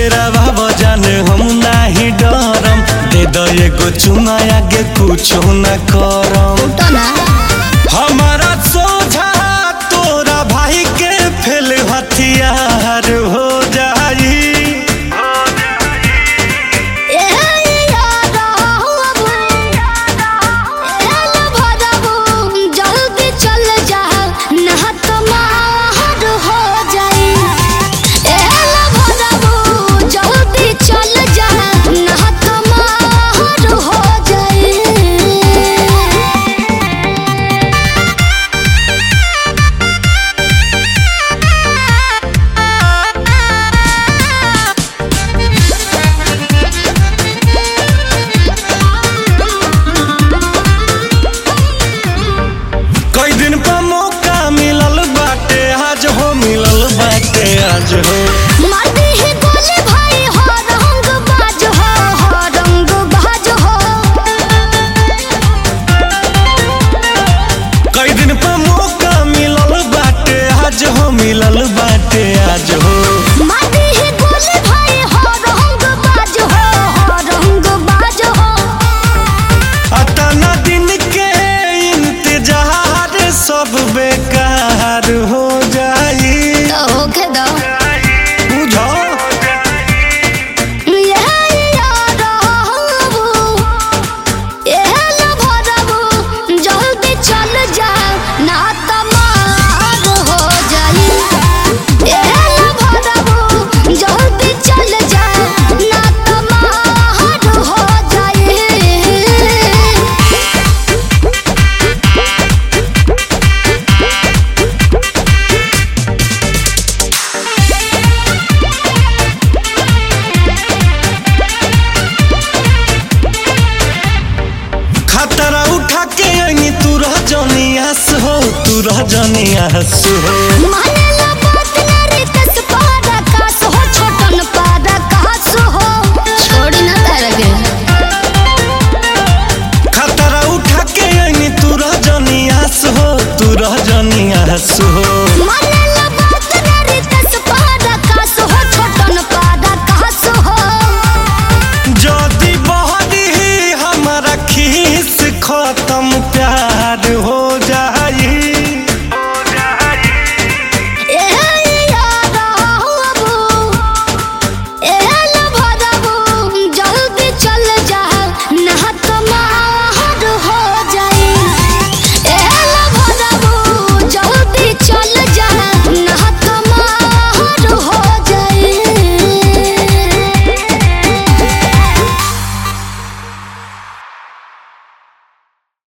डेरावा बजाने हम नाही डरम दे दो एगो चुमा आगे कुछो न करम तो ना हमारा सोझा तोरा भाई के फेल हथियार हो जाई ए याद आबू ए भरबू जल्दी चल जा ना तो मार हो जाई ए भरबू जल्दी चल जा ना तो मार हो जाई कई दिन पर मौका मिलल बाटे आज हो मिलल बाटे आज हो माटी ही गोली भाई हो रंग बाज हो हो रंग बाज हो कई दिन पर मौका मिलल बाटे आज हो मिलल बाटे आज हो माटी ही गोली भाई हो रंग बाज हो हो रंग बाज हो अतना दिन के इंतजार सब बेकार हो जाई तो होके दो बुझो ये याद आबू ए भरबू जल्दी चल जा ना तो मार हो जाई ए भरबू जल्दी चल जा ना तो मार हो जाई खतरा उठा के आई तू रह जनियास हो तू रह जनियास हो मानेला बात ना रे कस पारा कास हो छोटन पारा कास हो छोड़ी ना तारा के खतरा उठा के आई तू रह जनियास हो तू रह जनियास हो मानेला बात ना रे कस पारा कास हो छोटन पारा कास हो जदी बहदी हमारा खीस खत्म